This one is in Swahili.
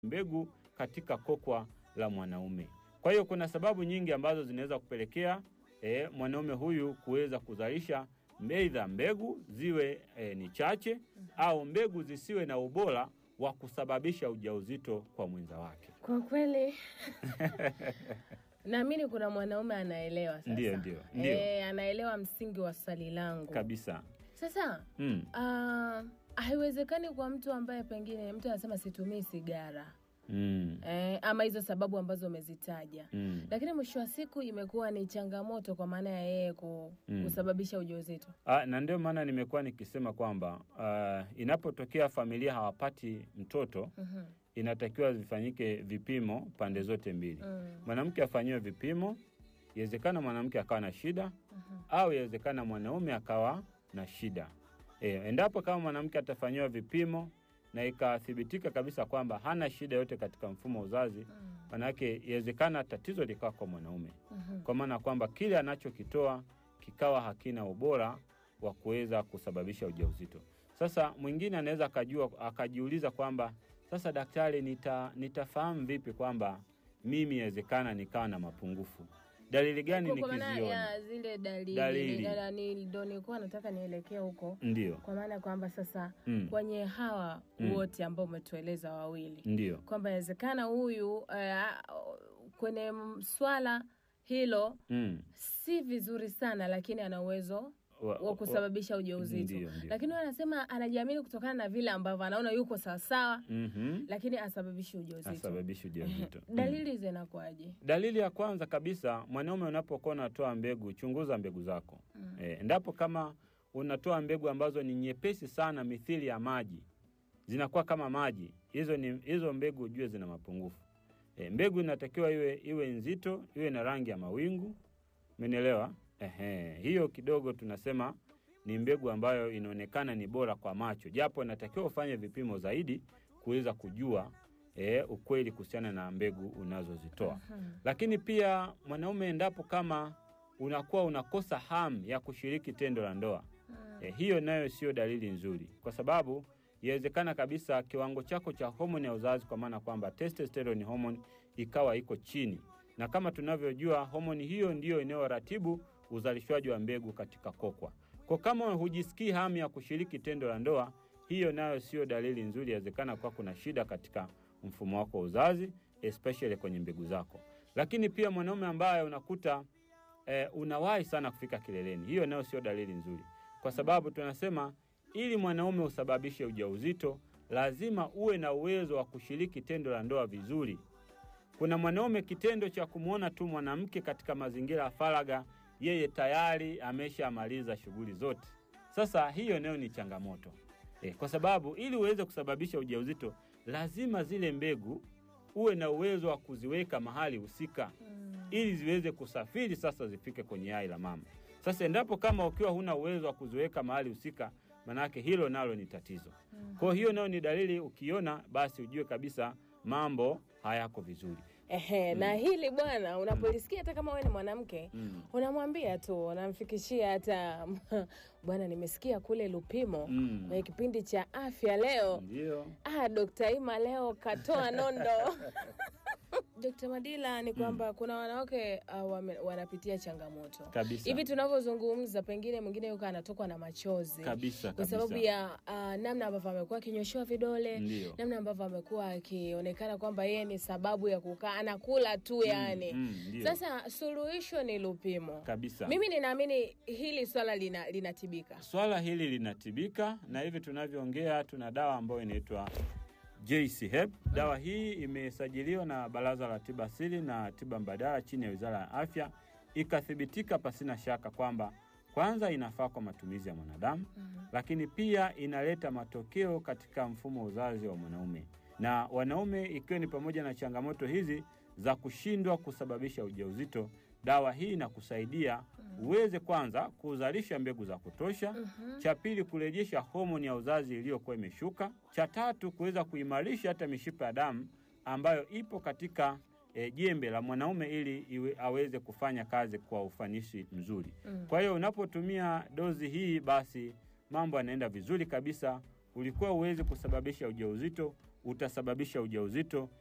mbegu katika kokwa la mwanaume. Kwa hiyo kuna sababu nyingi ambazo zinaweza kupelekea e, mwanaume huyu kuweza kuzalisha aidha mbegu ziwe e, ni chache au mbegu zisiwe na ubora wa kusababisha ujauzito kwa mwenza wake. Kwa kweli naamini kuna mwanaume anaelewa sasa. Ndio, ndio, ndio. Eh, anaelewa msingi wa swali langu Kabisa. sasa. Mm. ah, haiwezekani kwa mtu ambaye pengine mtu anasema situmii sigara Mm. eh, ama hizo sababu ambazo umezitaja Mm. lakini mwisho wa siku imekuwa ni changamoto kwa maana ya yeye ku, Mm. kusababisha ujauzito. Ah, na ndio maana nimekuwa nikisema kwamba ah, inapotokea familia hawapati mtoto Mhm. inatakiwa vifanyike vipimo pande zote mbili. Mm. Mwanamke afanyiwe vipimo, iwezekana mwanamke akawa na shida Mhm. au iwezekana mwanaume akawa na shida. E, endapo kama mwanamke atafanyiwa vipimo na ikathibitika kabisa kwamba hana shida yote katika mfumo wa uzazi, Mm. manake iwezekana tatizo likawa kwa mwanaume, Mhm. kwa maana kwamba kile anachokitoa kikawa hakina ubora wa kuweza kusababisha ujauzito. Sasa mwingine anaweza akajua akajiuliza kwamba sasa, daktari, nita, nitafahamu vipi kwamba mimi inawezekana nikawa na mapungufu? Dalili gani Kwa- kwa maana nikiziona? ya zile dalili, Dalili. Dada, ni- ndo nilikuwa nataka nielekee huko Ndio, kwa maana ya kwamba sasa Mm. kwenye hawa Mm. wote ambao umetueleza wawili ndio, kwamba inawezekana huyu eh, kwenye m- swala hilo mm. si vizuri sana, lakini ana uwezo Wa- wa kusababisha ujauzito, Ndio, ndio. lakini huyu anasema anajiamini kutokana na vile ambavyo anaona yuko sawasawa, Mhm. lakini asababishi ujauzito. asababisha ujauzito. Mm. Dalili zinakuwaje? Dalili ya kwanza kabisa, mwanaume unapokuwa unatoa mbegu, chunguza mbegu zako. Mm. E, endapo kama unatoa mbegu ambazo ni nyepesi sana mithili ya maji, zinakuwa kama maji, hizo ni hizo mbegu ujue zina mapungufu. E, mbegu inatakiwa iwe iwe nzito, iwe na rangi ya mawingu. Umenielewa? Ehe, hiyo kidogo tunasema ni mbegu ambayo inaonekana ni bora kwa macho, japo inatakiwa ufanye vipimo zaidi kuweza kujua e, ukweli kuhusiana na mbegu unazozitoa. Mhm. Lakini pia mwanaume, endapo kama unakuwa unakosa hamu ya kushiriki tendo la ndoa Mm. e, hiyo nayo sio dalili nzuri, kwa sababu inawezekana kabisa kiwango chako cha homoni ya uzazi, kwa maana kwamba testosterone hormone ikawa iko chini, na kama tunavyojua homoni hiyo ndiyo inayoratibu uzalishwaji wa mbegu katika kokwa. Kwa kama hujisikii hamu ya kushiriki tendo la ndoa, hiyo nayo sio dalili nzuri. Inawezekana kuwa kuna shida katika mfumo wako wa uzazi, especially kwenye mbegu zako. Lakini pia mwanaume ambaye unakuta eh, unawahi sana kufika kileleni, hiyo nayo sio dalili nzuri, kwa sababu tunasema ili mwanaume usababishe ujauzito lazima uwe na uwezo wa kushiriki tendo la ndoa vizuri. Kuna mwanaume kitendo cha kumwona tu mwanamke katika mazingira ya faragha, yeye tayari ameshamaliza shughuli zote. Sasa hiyo nayo ni changamoto e, kwa sababu ili uweze kusababisha ujauzito lazima zile mbegu uwe na uwezo wa kuziweka mahali husika Mm. ili ziweze kusafiri sasa zifike kwenye yai la mama. Sasa endapo kama ukiwa huna uwezo wa kuziweka mahali husika, manake hilo nalo ni tatizo. Mm. Kwa hiyo nayo ni dalili, ukiona basi ujue kabisa mambo hayako vizuri. Ehe, na hili bwana, unapolisikia hata kama wewe ni mwanamke Mm. unamwambia tu, unamfikishia hata bwana, nimesikia kule Lupimo Mm. kwenye kipindi cha afya leo, Ndio. ah, Dokta Ima leo katoa nondo. Dokta Madila, ni kwamba kuna wanawake uh, wame, wanapitia changamoto Kabisa. hivi tunavyozungumza, pengine mwingine yuko anatokwa na machozi Kabisa, kwa kabisa. sababu ya uh, namna ambavyo amekuwa akinyoshewa vidole Ndio. namna ambavyo amekuwa akionekana kwamba yeye ni sababu ya kukaa anakula tu yani. mm, ndio. Sasa suluhisho ni Lupimo. Kabisa. Mimi ninaamini hili swala lina, linatibika. Swala hili linatibika na hivi tunavyoongea tuna dawa ambayo inaitwa JC Hep. Dawa hii imesajiliwa na Baraza la Tiba Asili na Tiba Mbadala chini ya Wizara ya Afya, ikathibitika pasina shaka kwamba kwanza inafaa kwa matumizi ya mwanadamu, lakini pia inaleta matokeo katika mfumo wa uzazi wa mwanaume na wanaume, ikiwa ni pamoja na changamoto hizi za kushindwa kusababisha ujauzito. Dawa hii inakusaidia uweze kwanza kuzalisha mbegu za kutosha, cha pili kurejesha homoni ya uzazi iliyokuwa imeshuka, cha tatu kuweza kuimarisha hata mishipa ya damu ambayo ipo katika e, jembe la mwanaume ili iwe, aweze kufanya kazi kwa ufanisi mzuri. Mm. Kwa hiyo unapotumia dozi hii, basi mambo yanaenda vizuri kabisa. Ulikuwa uwezi kusababisha ujauzito, utasababisha ujauzito